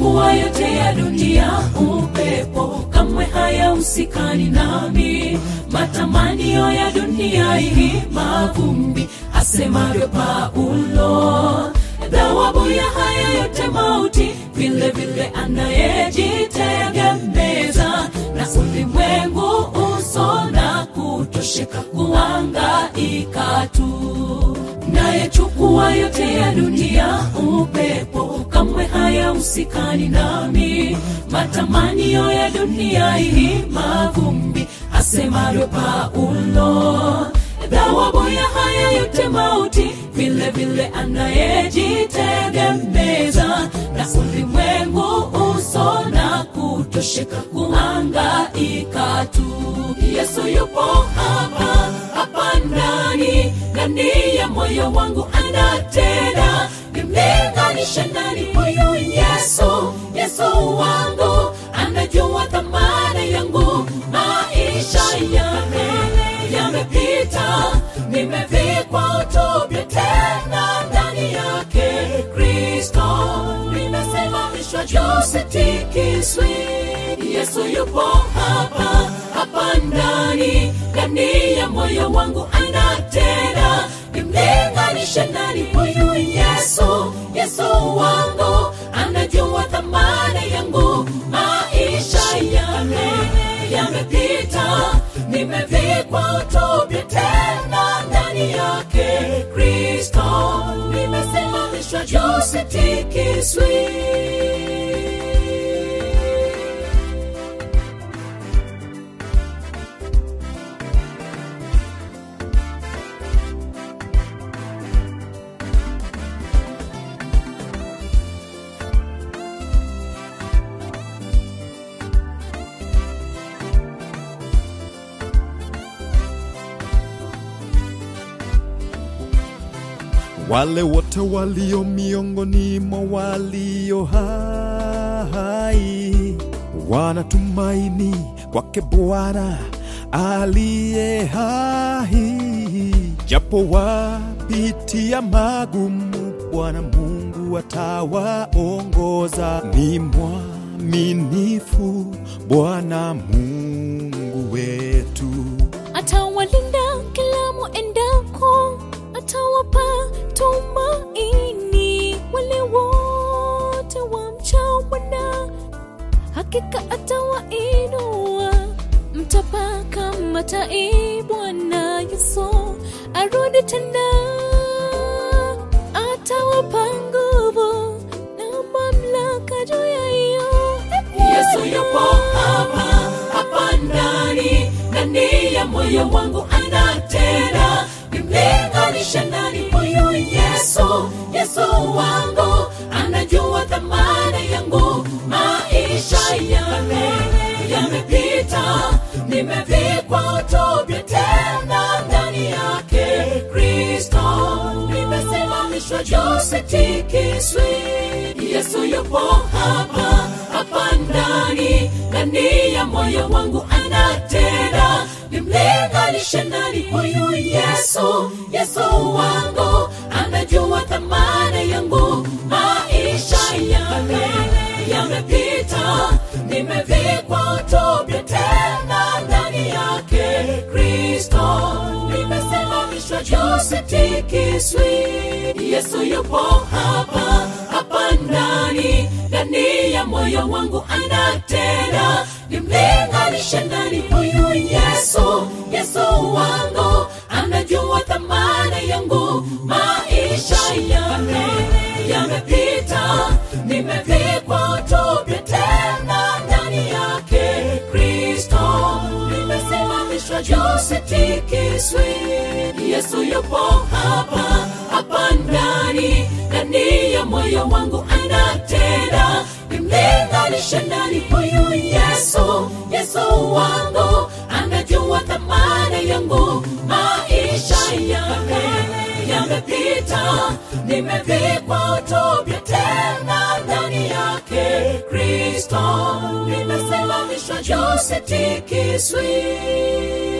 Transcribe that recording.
Nayachukua yote ya dunia, upepo kamwe hayahusikani nami. Matamanio ya dunia hii mavumbi, asemavyo Paulo. Thawabu ya haya yote mauti, vile vile anayejitegemeza na ulimwengu uso na kutosheka kuangaika tu. Nayechukua yote ya dunia, upepo kamwe hayahusikani nami. Matamanio ya dunia hii mavumbi, asemavyo Paulo. Thawabu ya haya yote mauti, vile vile anayejitegemeza na ulimwengu uso na kutosheka kuangaika tu. Yesu yupo hapa hapa ndani ndani ya moyo wangu anatenda, nimlinganishe nani huyu Yesu? Yesu wangu anajua thamana yangu, maisha yame yamepita, nimevikwa utopia tena ndani yake Kristo, nimesimamishwa juu, sitikiswi. Yesu yupo hapa hapa ndani ndani ya moyo wangu anatenda, nimlinganishe nani huyu Yesu? Yesu wangu anajua thamana yangu, maisha yame yamepita, nimevikwa utopia tena ndani yake Kristo, nimesimamishwa juu, sitikiswi. wale wote walio miongoni mwa walio hai wanatumaini kwake Bwana aliye hai, japo wapitia magumu, Bwana Mungu atawaongoza. Ni mwaminifu Bwana Mungu wetu. atawalinda kila muendako, atawapa tumaini wale wote wamchao Bwana, hakika atawainua. Mtapaka matai, Bwana Yesu arudi tena, atawapa nguvu na mamlaka juu ya hiyo Yesu yupo hapa hapa ndani ndani ya moyo wangu anatenda, nimlinganishe nani huyu Yesu? Yesu wangu anajua thamana yangu, maisha yame yamepita, nimevikwa utopia tena ndani yake Kristo, nimesimamishwa juu, sitikiswi. Yesu yupo hapa hapa ndani ndani ya moyo wangu anatenda, nimlinganishe nani huyu Yesu? Yesu wangu anajua thamana yangu, maisha yame yamepita, nimevikwa utopia tena ndani yake Kristo, nimesimamishwa juu, sitikiswi. Yesu yupo hapa hapa ndani ndani ya moyo wangu anatenda, nimlinganishe nani huyu Yesu? Yesu wangu anajua thamana yangu, maisha yame yamepita, nimevikwa utopia tena ndani yake Kristo, nimesimamishwa juu, sitikiswi. Yesu yupo hapa hapa ndani ndani ya moyo wangu anatenda, nimlinganishe nani huyu Yesu? Yesu wangu anajua thamana yangu, maisha yame yamepita, nimevikwa utopia tena ndani yake Kristo, nimesimamishwa juu, sitikiswi.